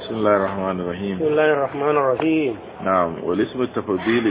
بسم الله الرحمن الرحيم بسم الله الرحمن الرحيم نعم والاسم التفضيلي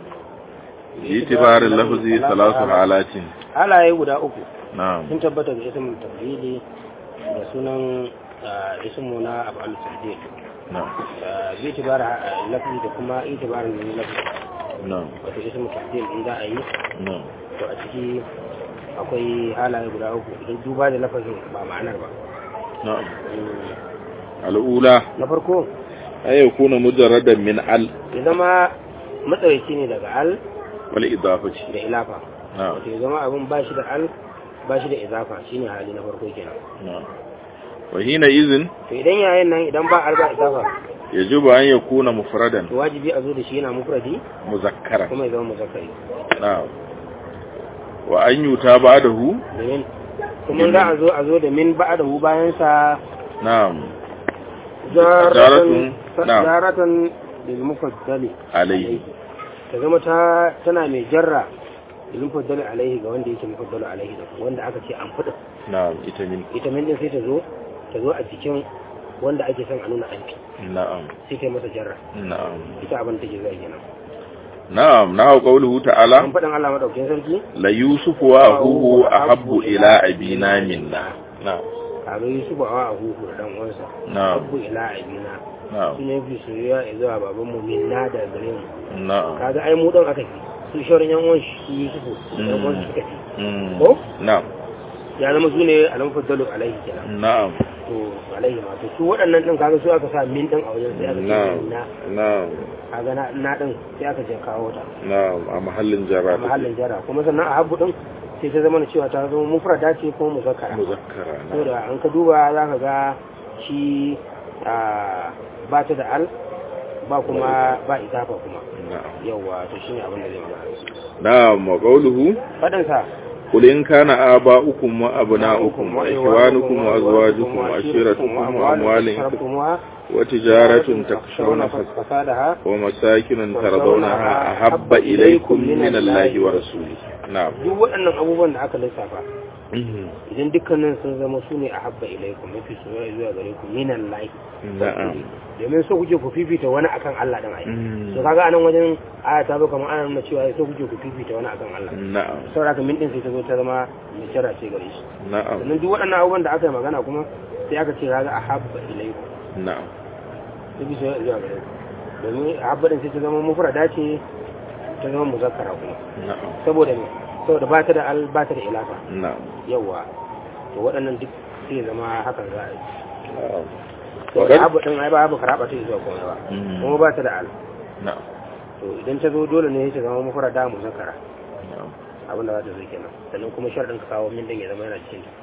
باعتبار اللفظ ثلاث حالات halaye guda uku نعم sun tabbata ga ismin tafdili da sunan ah, ismu na abu al-tafdil نعم bi itibar lafi da kuma itibarin lafi نعم wato ismu tafdil in za a yi نعم to a ciki akwai halaye guda uku idan duba da lafazin ba ma'anar ba نعم Mm, الأولى na farko أن يكون مجردا من ال ya zama matsaraici ne daga al والإضافة da ilafa نعم wato ya zama abin ba shi da al ba shi da izafa shine hali na farko kenan نعم وحينئذ to idan yayin nan idan ba al ba izafa يجب أن يكون مفردا to wajibi a zo da shi yana mufradi مذكرا kuma ya zama muzakkari نعم وأن يؤتى بعده domin kuma za a zo a zo da min ba da hu bayan sa نعم jaratan na'am. jaratan lil mufaddali عليه ta zama ta tana mai jarra lil mufaddali alaihi ga wanda yake mufaddalu alaihi da wanda aka ce an fada نعم إتمين ita min din sai ta zo ta zo a jikin wanda ake son a nuna an fi نعم sai ta yi masa jarra نعم ita abin da take zuwa kenan نعم نعم قوله an تعالى faɗin Allah madaukakin sarki ليوسف وأخوه أحب إلى أبينا منا نعم kaga Yusuf a huhu da dan uwansa نعم abu ila abina نعم su ne fi soyayya ya zuwa baban mu minna da gare mu نعم kaga ai mu dan aka fi su shauran yan uwan shi Yusufu yan uwan suka fi مم. ko نعم ya zama su ne alam faddalu alaihi kenan نعم to alaihi ma to su waɗannan din kaga su aka sa min din a wajen sai aka ce نعم minna نعم kaga na na din sai aka je kawo ta نعم a mahallin a jarra mahallin jara kuma sannan a habbu din sai ta zama cewa ta zama mufrada ce ko muzakkara muzakkara na saboda an ka duba za ka ga shi a ba ta da al ba kuma ba izafa kuma na'am yawwa to shine abin da zai magana na'am wa qawluhu fadin sa قل إن كان آباؤكم وأبناؤكم وإخوانكم وأزواجكم وعشيرتكم وأموال اقترفتموها وتجارة تخشون فس- فسادها ومساكن ترضونها أحب إليكم من الله ورسوله نعم duk waɗannan abubuwan da aka lissafa idan dukkanin sun zama su ne a habba ilaikum mafi soyayya zuwa gare ku minan lahi na'am domin so kuke ku fifita wani akan Allah din ai Mm. to kaga anan wajen aya ta zo kamar ana nuna cewa so kuke ku fifita wani akan Allah na'am saboda haka min din sai ta zo ta zama mai jira ce gare shi na'am sannan duk waɗannan abubuwan da aka yi magana kuma sai aka ce kaga a habba ilaikum na'am mafi soyayya zuwa gare ku domin a habba din sai ta zama mufrada ce ta zama muzakkara kuma na'am saboda me saboda ba ta da al ba ta da ilafa na'am yawa to waɗannan duk sai zama hakan za a yi na'am saboda abu ɗin ai ba abu karaba ta zuwa komai ba Mm. kuma ba ta da al na'am to idan ta zo dole ne ta zama mafara da mu zakara na'am abin da za ta zo kenan sannan kuma sharɗin ka kawo min din ya zama yana cikin ta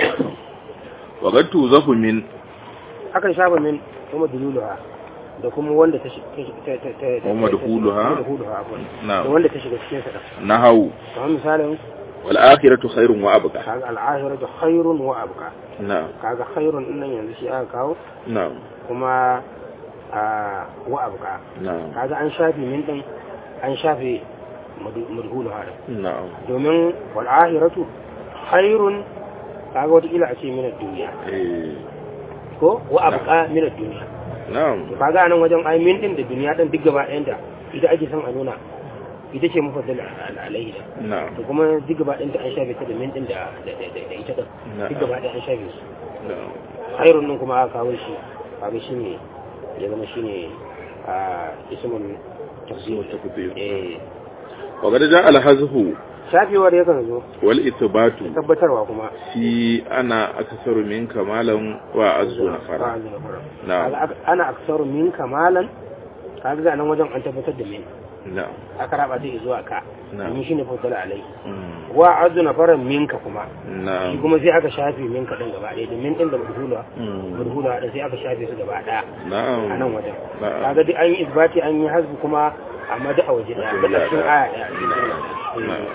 wa qad tuzafu min akan shafa min kuma dululuha da kuma wanda ta shiga ta ta ta ta Kuma dukuluha? dukuluha afwan Na'am. da wanda ta shiga cikin sa da nahawu kamar misalin wal akhiratu khairun wa abqa kaga al'ashiratu khairun wa abqa na'am kaga khairun din nan yanzu shi aka kawo na'am kuma a wa abqa na'am kaga an shafe min din an shafe madhuluha din na'am domin wal'ahiratu khairun kaga watakila a ce minar duniya eh ko wa abuka minar duniya na'am to kaga anan wajen ai min din da duniya din duk gaba ɗayan da ita ake son a nuna ita ce mufaddal alaihi da na'am to kuma duk gaba ɗayan ta an shafe ta da min din da da da da ita din Na'am. duk gaba ɗaya an shafe su na'am khairun din kuma aka kawo shi kaga shine ya zama shine a ismul tafsir takbir eh wa qad ja'a al hazfu shafewar yakan zo wal ithbatu tabbatarwa kuma fi ana aksaru min kamalan wa azzu nafara Ba'azu nafara. na'am Kaga ak- ana aksaru min kamalan kaga ga nan wajen an tabbatar da min na'am aka raba ta zuwa ka Na'am. min shine fadala alai Mm. wa azu nafaran minka kuma shi na'am kuma sai aka shafe minka din gaba ɗaya da min din da mudhula Mm. mudhula da sai aka shafe su gaba ɗaya a nan na'am wajen Na'am. kaga duk an yi isbati an yi hasbu kuma amma duk a waje ɗaya Waje da cikin ɗaya. aya ɗaya na'am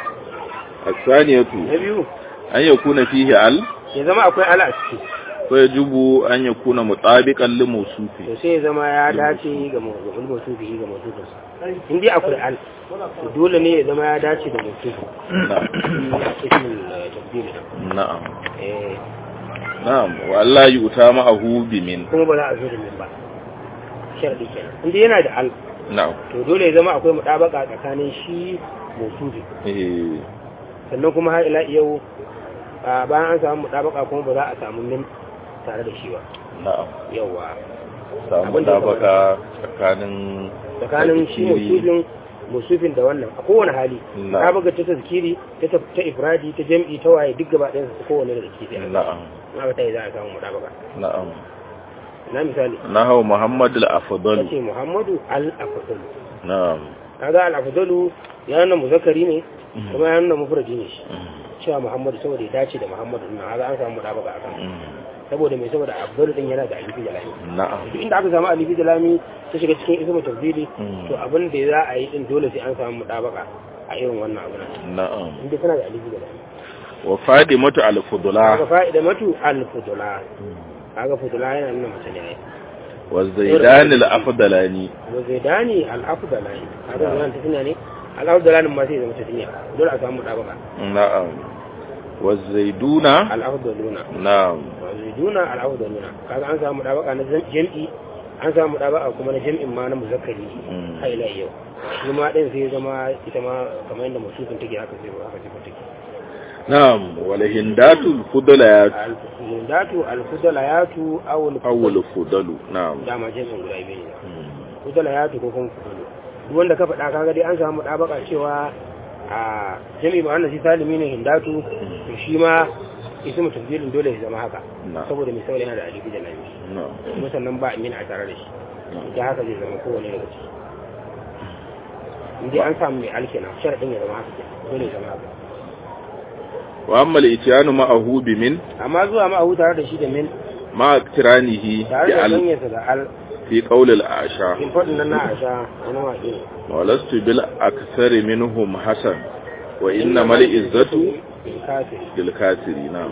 الثانية na biyu أن يكون فيه ال ya zama akwai ala a ciki ويجب أن يكون مطابقا لموصوفه to sai ya zama ya dace ga mawdu'ul mawsufi ga mawsufinsa in dai akwai al to dole ne ya zama ya dace da mawsufi نعم ismul tabdil نعم eh na'am wa Allah yu'ta ma'ahu bi min kuma ba za a zo da min ba sharadi kenan inda yana da al na'am to dole ya zama akwai mutabaka tsakanin shi mausufi eh sannan kuma har ila yau a bayan an samu mutabaka kuma ba za a samu min tare da shi ba na'am yawa samu Abin da ya dabaka tsakanin tsakanin shi tazkiri. musufin musufin da wannan a kowane hali Na. ta buga ta tazkiri ta ta ta ifradi ta jam'i ta waye duk gaba ɗayan su kowane da ke sai na'am na ta yi za a samu mutabaka na'am na misali nahaw muhammad al-afdal kace muhammadu al-afdalu na'am kaga al-afdalu ya nuna muzakkari ne kuma ya nuna mufradi ne shi cewa muhammadu saboda ya dace da muhammadu din kaga an samu mutabaka akan saboda mai saboda afdalu din yana da alifi da lami na'am duk inda aka samu alifi da lami ta shiga cikin ismu tafdili Mm. to abin da za a yi din dole sai an samu mutabaka a irin wannan abu nan na'am inda suna da alifi da lami wa fadimatu al-fudula kaga fa'ida matu al-fudula kaga fudula yana nuna mace ne ai wa zaidan al-afdalani wa zaidani al-afdalani kaga wannan tafiya ne al-afdalani ma sai zama tafiya dole a samu mutabaka na'am wa zaiduna al-afdaluna na'am wa zaiduna al-afdaluna kaga an samu mutabaka na jam'i an samu mutabaka kuma na jam'in ma na muzakkari Mm. har ila yau shi ma din sai ya zama ita ma kamar yadda musufin take haka sai haka sai take na'am wal hindatu al-fudalayat al-fudalatu al-fudalayatu aw awwal fudalu na'am dama jam'in guda biyu ne Mm. fudalayatu ko kuma fudalu duk wanda ka faɗa kaga dai an samu mutabaka cewa a jami'i ba wannan shi salimi ne hindatu to shi ma ismu tafdilin dole ya zama haka na'am saboda misali yana da alifi da lami na'am kuma sannan ba amin a tare da shi da haka zai zama kowane daga ciki indai an samu mai alkina sharadin ya zama haka kenan, dole ya zama haka wa amma al-ityanu ma'ahu bi min amma zuwa ma a tare da shi da min ma tiranihi tare bi da al ganyarsa da al fi qawl al-asha in faɗin nan na asha wani waƙe ne ولست بالأكثر منهم حسن وإنما العزة kafir للكافرين نعم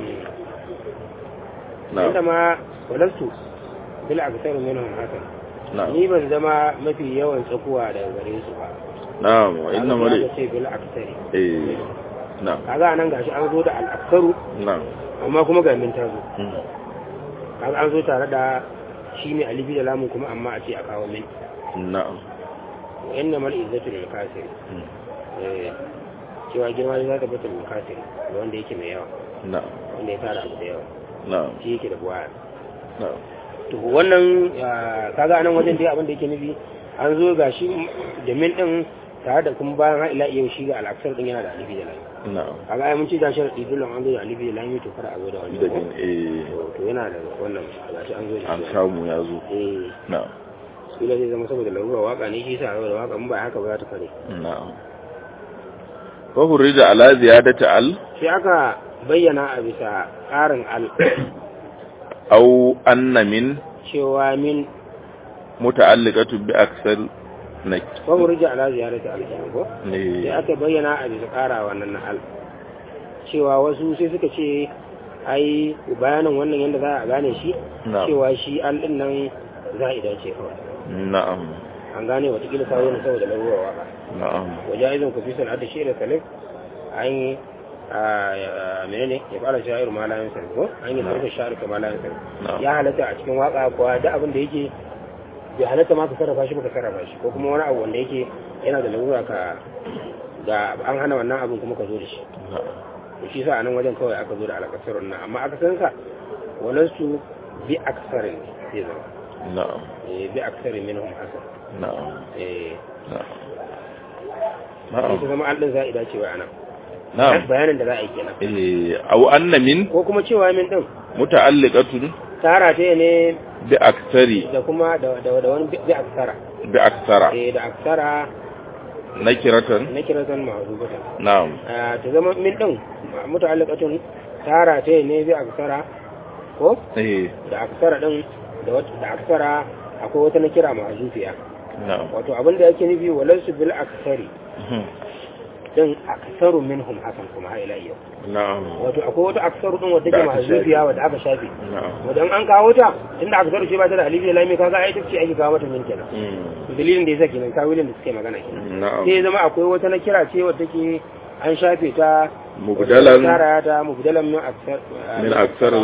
inda نعم ma walastu bil aksaru minhum hasan نعم ni ban zama mafi yawan tsakuwa daga gare su ba نعم وإنما Kaga ال... aka ce bil aksari إيه نعم kaga nan gashi an zo da al aksaru نعم amma kuma ga min ta zo مم. kaga an zo tare da shi ne alifi da lamun kuma amma a ce a kawo min نعم wa inna mal izzatu lil kafir مم. eh cewa girma ne za ta bata lil kafir da wanda yake mai yawa نعم wanda ya tara abu da yawa نعم shi yake da buwaya نعم to wannan ah, kaga anan wajen dai abin da yake nufi an zo ga shi da min din tare da kuma bayan har ila yau shi ga al'aksar din yana da alifi da lami نعم kaga ai mun ci da sharadi dole an zo da alifi da lami to fara a zo da wani da jin eh to to yana da wannan gashi an zo da an shi samu ya zo eh na'am kila zai zama saboda larura waka ne shi yasa a zo da waka mun ba haka ba za ta kare na'am fa hurrija ala ziyadati al sai aka bayyana a bisa ƙarin al aw anna min cewa min muta'alliqatu bi aksar na babu rija ala ziyarati al kenan ko sai ne aka bayyana a bisa ƙara wannan na al cewa wasu sai suka ce ai bayanin wannan yadda za a gane shi na'am cewa shi al din nan za a dace kawai na'am an gane watakila sa wani saboda larura waka na'am wajaizun ku fi sana'ar da shirin salif an yi a menene ya fara sha'ir ma la yansa ko an yi sarfa sha'ir ka ma la yansa na'am ya halatta a cikin waka kuwa da abin da yake bai halatta ma ka sarrafa shi ba ka sarrafa shi ko kuma wani abu wanda yake yana da larura ka da an hana wannan abin kuma ka zo da shi na'am to shi sa a nan wajen kawai aka zo da alakasar nan amma aka san sa walansu bi aksarin zai zama na'am Eh, bi aksarin minhum hasan na'am eh na'am sai na'am ta zama an din za'ida cewa anan na'am bayanin da za a yi kenan eh aw anna min ko kuma cewa min din muta'alliqatun tara ta ne bi aksari da kuma da da da wani bi aksara bi aksara eh da aksara nakiratan na kiratan ma'rufatan na'am Ah, ta zama min din muta'alliqatun tara ta ne bi aksara ko eh da aksara din da wata da aksara akwai wata na kira ma'zufiya na'am wato abin da yake nufi walansu bil aksari Mhm. din aksaru minhum hasan kuma ha ila yau na'am wato akwai wata aksaru din wadda Da ke aka mahzufiya wadda aka shafe na'am wadan an kawo ta tunda aksaru ce ba ta da alifi da lami kaga ai tace ake kawo mata min kenan Mm. dalilin da yasa kenan tawilin da suke magana kenan na'am sai ya zama akwai wata na kira ce wadda ke an shafe ta mubdalan tara ta mubdalan min aksar min aksar al-mawjud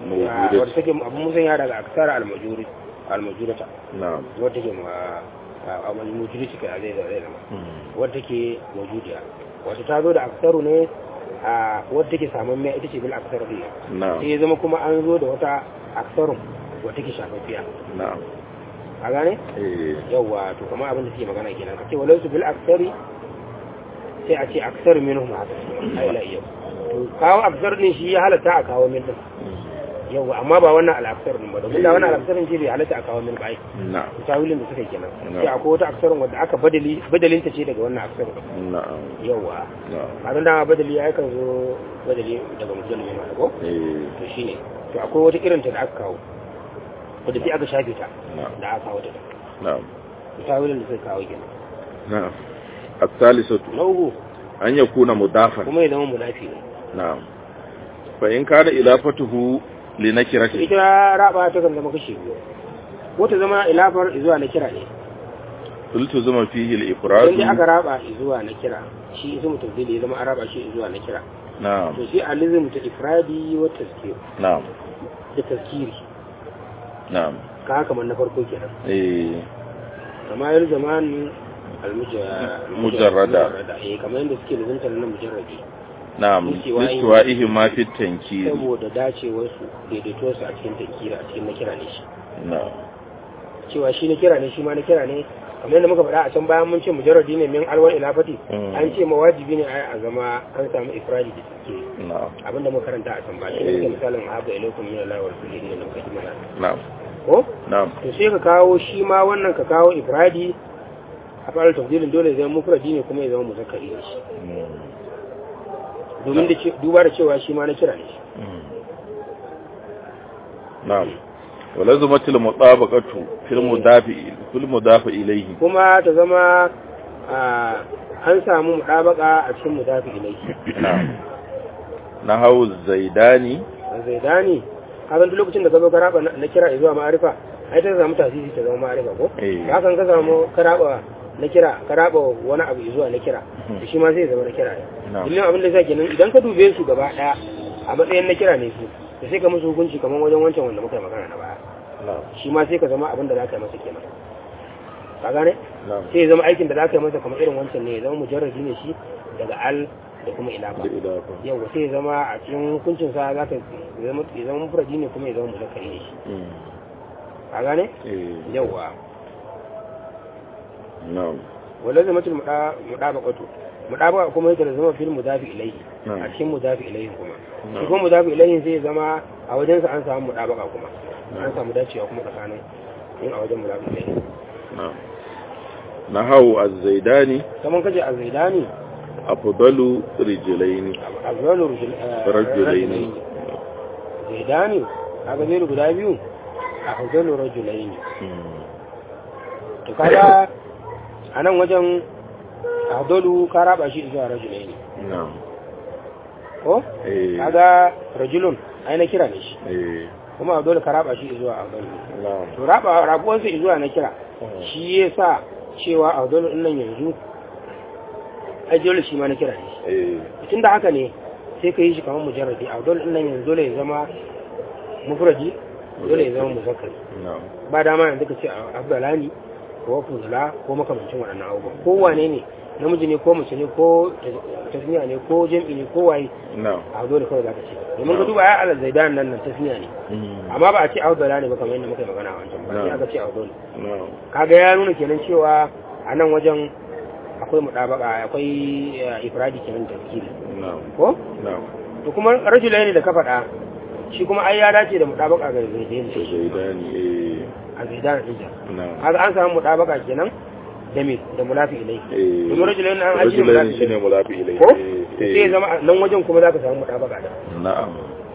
mawjudat wadda take abin musan ya daga aksara almajuri almajurata na'am wadda take ma a almajuri take a zai zai zama Mm. wadda take majudiya wata ta zo da aksaru ne a wadda take samun mai ita ce bil aksaru ne na'am sai ya zama kuma an zo da wata aksarun wadda take shafaffiya na'am a gane eh yawwa to kamar abin da suke magana kenan kace walau su bil aksari sai a ce aksar minhum haka ai la yau to kawo aksar din shi ya halatta a kawo min din Mm. yawwa amma ba wannan al aksar din ba domin da wannan al aksar din shi bai halatta a kawo min ba ai na'am tawilin da suka yi kenan No. sai akwai wata aksarun wadda aka badali badalin ta ce daga wannan aksar din na'am yawwa na'am a dan dama badali ya kan zo badali daga mujalli ma ko eh to shine to akwai wata irin ta da aka kawo wadda sai aka shafe ta na'am da aka kawo ta na'am tawilin da suka kawo kenan na'am الثالثة na uku أن يكون مضافا kuma ya zama munafi ne نعم فإن كان إضافته لنكرة ita raba ta kan zama kashe biyu ko ta zama ilafar zuwa na kira ne التزم فيه idan dai الإفراد aka raba zuwa na kira shi ismu tafdili ya zama an raba shi zuwa na kira نعم to sai alizm ta ifradi wa tazkir نعم da tazkiri نعم ka haka man na farko kenan إيه kama yar zaman Mujarrada. eh kamar yadda suke lazantar nan mujarradi نعم استوائه- لاستوائهما في التنكير saboda dacewar su daidaito su a cikin tankira a cikin na kira ne shi نعم cewa shi na kira ne shi ma na kira ne kamar yadda muka faɗa a can bayan mun ce mujarradi ne min alwar ilafati Mm. an ce mawajibi ne a zama an samu ifradi da suke نعم abinda muka karanta a can ba shi ne Eh. muke misalin haɓa ilaikum min Allah wa rasulihi da muka yi mana نعم ko نعم to sai ka kawo shi ma wannan ka kawo ifradi a fara tafsirin dole ya zama mufradi ne kuma ya zama muzakkari ne shi مم. domin da ce- duba da cewa shi ma na kira ne shi مم. نعم ولزمت المطابقة في المضاف في المضاف إليه kuma ta zama a, an samu mudabaka a cikin mudafi ilai نعم نحو الزيداني zaidani kasan duk lokacin da ka zo ka raba na kira zuwa ma'arifa ai ta samu tasiri ta zama ma'arifa ko Eh. hakan ka samu ka raba na kira ka raba wani abu zuwa na kira to shi ma zai zama na kira ne Na'am. illin abin da zai kenan idan ka dube su gaba daya a matsayin na kira ne su to sai ka musu hukunci kamar wajen wancan wanda muka yi magana na baya نعم shi ma sai ka zama abin da za ka yi masa kenan ka gane نعم sai ya zama aikin da za ka yi masa kamar irin wancan ne ya zama mujarrabi ne shi daga al da kuma ilafa بالإضافة yau sai ya zama a cikin hukuncin sa za ka ya zama ya zama mufradi ne kuma ya zama muzakkari ne shi مم. ka gane إيه. yawa نعم wala zama tul mudabaqatu mudabaqa kuma yake da zama fil mudafi ilayhi Na'am. a cikin mudafi ilayhi kuma Na'am. shi kuma mudafi ilayhi sai ya zama a wajen sa an samu mudabaqa kuma Na'am. an samu dacewa kuma tsakanin in a wajen mudafi ilayhi نعم نحو الزيداني kaman kace az-zaidani أفضل رجلين azwalu رجلين zaidani kaga zai guda biyu afdalu rajulaini مم. to kaga a nan wajen afdalu ka raba shi zuwa rajulaini نعم ko إيه. kaga rajulun ai na kira ne shi إيه. kuma afdalu ka raba shi zuwa afdalu نعم to raba rabuwan sa zuwa na kira shi yasa cewa afdalu din nan yanzu ai dole shi ma na kira ne إيه. tun da haka ne sai ka yi shi kamar mujarradi afdalu din nan yanzu dole ya zama mufradi dole ya zama muzakkari نعم ba dama yanzu ka ce abdalani ko fuzula ko makamancin waɗannan abubuwan ko wane ne namiji ne ko mace ne ko tasniya ne ko jam'i ne ko waye نعم a dole kawai za ka ce domin ka duba ya alal zaidan nan nan tasniya ne مم. amma ba a ce abdala ne ba kamar yadda muka yi magana a wancan ba sai Na'am. aka ce abdul نعم kaga ya nuna kenan cewa a nan wajen akwai mudabaka akwai eh, ifradi kenan da tafsiri نعم ko نعم to kuma rajulai ne da ka faɗa shi kuma ai ya dace da mudabaka ga zaidan الزيداني إيه. a zaidan din نعم haka an samu mudabaka kenan da me da mulafi ilai إيه. domin rajulain an ajiye رجلين mulafi شنو ilai مضاف إليه ko إيه. sai ya zama a nan wajen kuma zaka samu mudabaka da نعم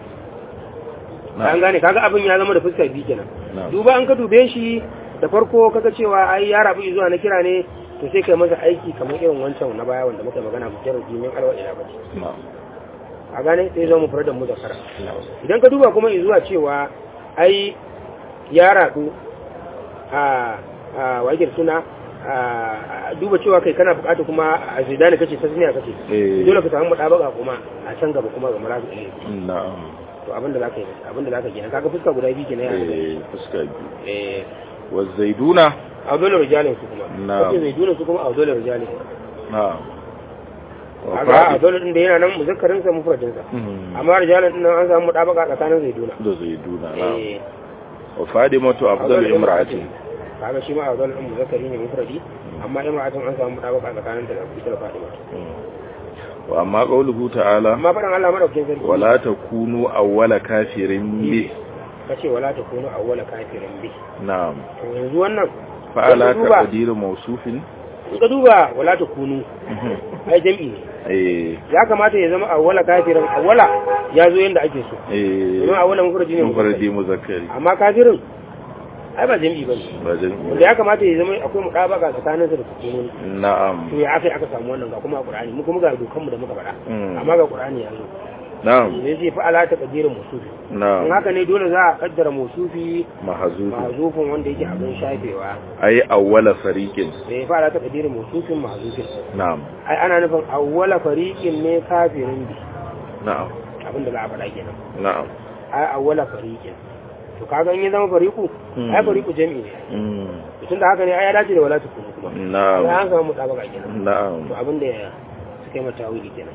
an نعم gane kaga abin ya zama da fuskar biyu kenan نعم duba an ka dube shi da farko kaga cewa ai ya rabu zuwa na kira ne to sai kai masa aiki kamar irin wancan na baya wanda muka magana mujarrad min alwa ila bati نعم a gane sai zama mufradan muzakkara نعم idan ka duba kuma zuwa cewa ai ya rabu a a wakil suna a duba cewa kai kana bukata kuma a zidane kace tasmiya kace إيه. dole ka samu mudabaka kuma a can gaba kuma ga murabi ilai نعم to to abinda za ka yi abinda za ka gina kaga fuska guda biyu kenan ya eh fuska biyu eh wa zaiduna a dole rijalin su kuma Na'am. kace zai dole su kuma a dole rijalin na'am wa kaga a fadi dole din da yana nan muzakkarin sa mufradin sa Mhm. amma rijalin din nan an samu mudabaka tsakanin zai duna da zaiduna na'am eh wa fadimatu afdalu imra'atin kaga shi ma a dole din muzakkari ne mufradi amma imra'atin an samu mudabaka tsakanin ta da ita da Fatima wa amma qawluhu ta'ala amma fadan Allah madaukakin sarki wala takunu awwala kafirin bi kace wala takunu awwala kafirin bi na'am to yanzu wannan fa'ala Ka duba. taqdiru mawsufin in ka duba wala takunu ai jam'i ne eh ya kamata ya zama awwala kafirin awwala ya zo yanda ake so eh domin awwala mufradi ne mufarradi muzakkari amma kafirin ai ba jam'i bane ba wanda jami'i ya kamata ya zama akwai mudabaka tsakanin sa da sukunin na'am to ya aka aka samu wannan ga kuma a Qur'ani mu kuma ga dokan mu da muka faɗa Mm. amma ga Qur'ani ya zo na'am ne zai fa ala ta kadirin musufi in na'am haka ne dole za a kaddara musufi mahzufi mahzufin wanda yake abin shafewa ay awwala fariqin sai fa ala ta kadirin musufin mahzufin na'am ai ana nufin awwala fariqin ne kafirin bi na'am abin da za a faɗa kenan na'am ai awwala fariqin to kaga in ya zama fariqu Mm. ai fariqu jami'i ne Mm. tunda haka ne ai ya dace da wala tukunu kuma sai na'am an samu mutabaka kenan na'am to abin da suka yi mata wili kenan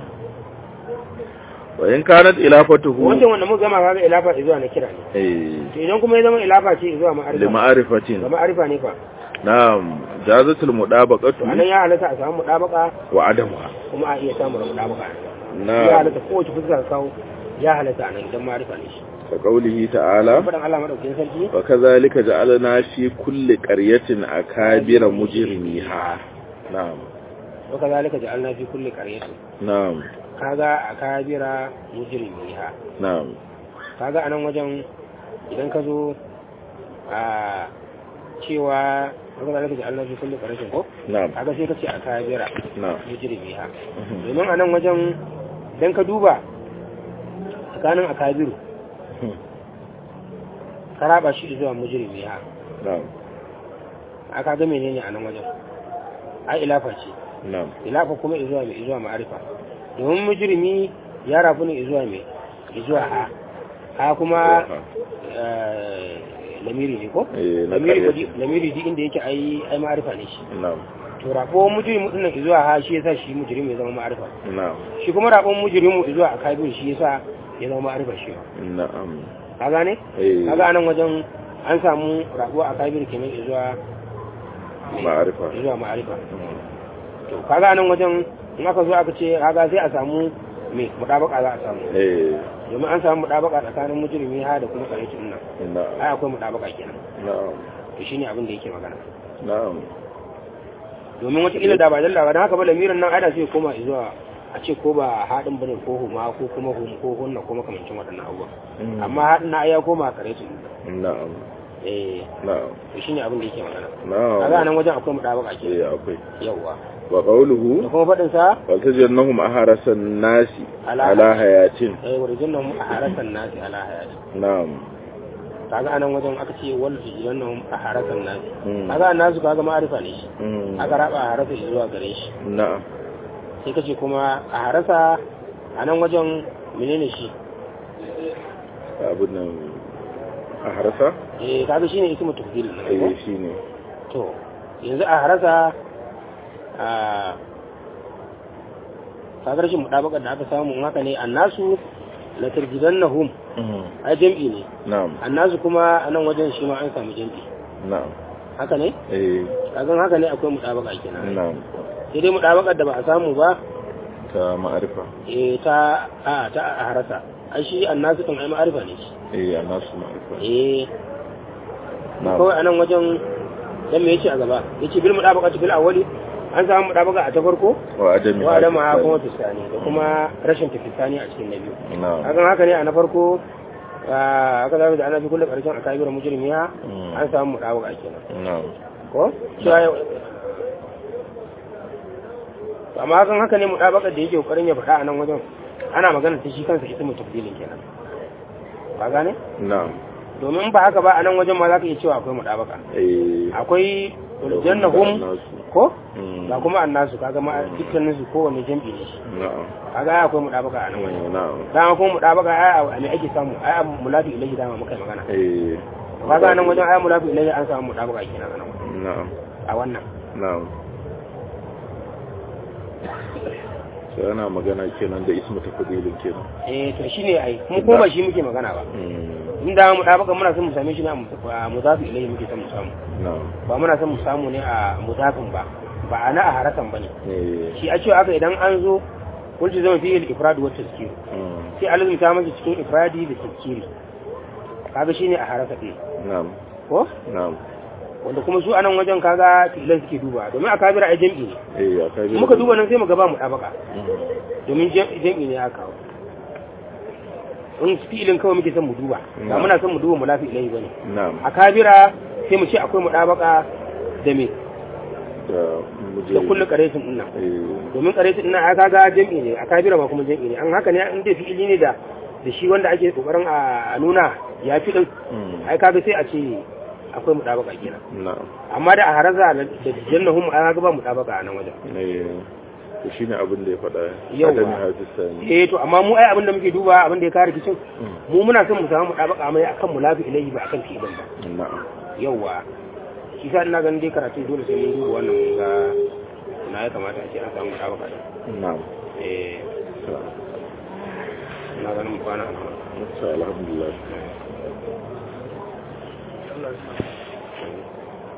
wa in kanat ilafatuhu wancan wanda muka gama kaga ilafa zuwa na kira ne eh to idan kuma ya zama ilafa ce zuwa ma'arifa li ma'rifatin ga ma'arifa ne fa na'am jazatul mudabaqatu to anan ya halatta a samu mutabaka wa adamuha kuma a iya samun mutabaka ya na'am halatta kowace fuska ka kawo ya halatta anan idan ma'arifa ne shi ka qawlihi ta'ala fadan Allah madaukakin sarki wa kadhalika ja'alna fi kulli qaryatin akabira mujrimiha na'am wa kazalika ja'alna fi kulli qaryatin na'am kaga akabira mujrimiha na'am kaga anan wajen idan ka zo a cewa wanda zalika ji Allah fi kulli qarashin ko na'am kaga sai ka ce akabira na'am mujrimiha Mhm. domin anan wajen idan ka duba tsakanin akabiru ka raba shi zuwa mujrimiha na'am aka ga menene anan wajen ai ilafa ce na'am ilafa kuma zuwa mai zuwa ma'arifa domin mujrimi ya rafu ne zuwa mai zuwa ha ha kuma eh, lamiri ne ko eh na lamiri ko qaryatin di- lamiri di inda yake ai ai ma'arifa ne shi na'am to rabon mujrimu din nan zuwa ha shi yasa shi mujrimu ya zama ma'arifa na'am shi kuma rabon mujrimu zuwa akabir shi yasa ya zama ma'arifa shi ma na'am ka gane eh kaga anan wajen an samu rabo akabir kenan zuwa ma'arifa zuwa ma'arifa to kaga anan wajen in aka zo aka ce kaga sai a samu me mudabaka za a samu eh domin an samu mudabaka tsakanin mujrimi ha da kuma karyatun nan na'am ai akwai mudabaka kenan na'am to shine abin da yake magana na'am domin wata ila da ba dalla ba dan haka ba lamirin nan ai da sai koma zuwa a ce ko ba haɗin bane ko huma ko kuma hum ko hunna ko makamancin waɗannan abubuwa amma haɗin na ai ya koma karyatun na'am eh na'am to shine abin da yake magana na'am kaga nan wajen akwai mudabaka kenan eh akwai yawa wa da qawluhu kuma faɗin sa faltajannahum aharasan nasi Ala- ala hayatin eh warjin nan a harasan nasi ala hayati na'am kaga anan wajen aka ce wal jiran nan a harasan nasi Mm. kaga nasu kaga ma'arifa ne shi Mm. aka raba a harasa shi zuwa gare shi na'am sai kace kuma a harasa a nan wajen menene shi abin nan a harasa eh kaga shine ismu tafdil ne ko eh shine to yanzu a harasa a kaga rashin mudabakar da aka samu in haka ne annasu la tarjidannahum ai jam'i ne na'am annasu kuma a nan wajen shi ma an samu jam'i na'am haka ne eh kagan haka ne akwai mudabaka kenan na'am sai dai mudabakar da ba a samu ba ta ma'arifa eh ta a ta a harasa ai shi annasu kan ai ma'arifa ne shi eh annasu ma'arifa eh na'am kawai anan wajen dan me yace a gaba yace bil mudabaqati fil awwali an samu mudabaqa a ta farko wa adami wa adama ha kuma fisani da kuma rashin tafisani a cikin na biyu na'am hakan haka ne a na farko ah, aka zama da ana fi kullu karshen a kabira mujrimiya Mm. an samu mudabaqa kenan na'am ko cewa yau To amma hakan haka ne mudabaqa da yake kokarin ya faɗa a nan wajen ana magana ta shi kansa ismu tafdilin kenan ba gane na'am domin ba haka ba a nan wajen ma za ka iya cewa akwai mudabaqa eh akwai jannahum nasu ko Mm. ga kuma annasu kaga ma dukkanin su kowanne jam'i ne shi na'am kaga ai akwai mudabaka a nan wajen Mm, na'am dama kuma mudabaka ai a me ake samu ai a mulafi ilahi dama muka yi magana eh kaga nan wajen ai mulafi ilahi an samu mudabaka kenan a nan wajen na'am a wannan na'am sai ana magana kenan da ismu tafdilin kenan eh to shine ai mu ko ba shi muke magana ba Mm, in da mudabaka muna son mu same shi ne a mudafi ilahi muke son mu samu na'am ba muna son mu samu ne a mudafin ba ba a na a harakan bane eh shi a cewa aka idan an zo kun zama fiye da ifradu wata tazkiri mm, sai alizum ta masa cikin ifradi da tazkiri kaga shine a haraka ɗin na'am ko na'am wanda kuma su anan wajen kaga fi'ilan suke duba domin a kabira a jam'i ne eh aka in muka duba nan sai mu ga ba mu ɗabaka Mm, domin jam- jam'i ne aka kawo in fi'ilin kawai muke son mu duba ba Na'am. muna son mu duba mu lafi ilahi bane na'am a kabira sai mu ce akwai mu ɗabaka da me da muje da kullu qaretin din nan eh domin qaretin din nan aka ga jam'i ne a kabira ba kuma jam'i ne an haka ne in dai fi'ili ne da da shi wanda ake kokarin a nuna ya fi din mm, ai kaga sai a ce akwai mu ɗabaka kenan na'am amma da a haraza da jannahum an ga ba mu ɗabaka a nan wajen eh to shine abin da ya faɗa Yawwa. adami hadisani eh to amma mu ai abin da muke duba abin da ya kare kicin Mm, mu muna son mu samu mu ɗabaka mai akan mulafi ilahi ba akan fi'ilin ba na'am yawwa shi sa ina ganin dai karatu dole sai mun duba wannan mun ga na ya kamata a ce an samu ɗabaka ɗin na'am eh to ina ganin mu kwana a nan to alhamdulillah Allah ya sa.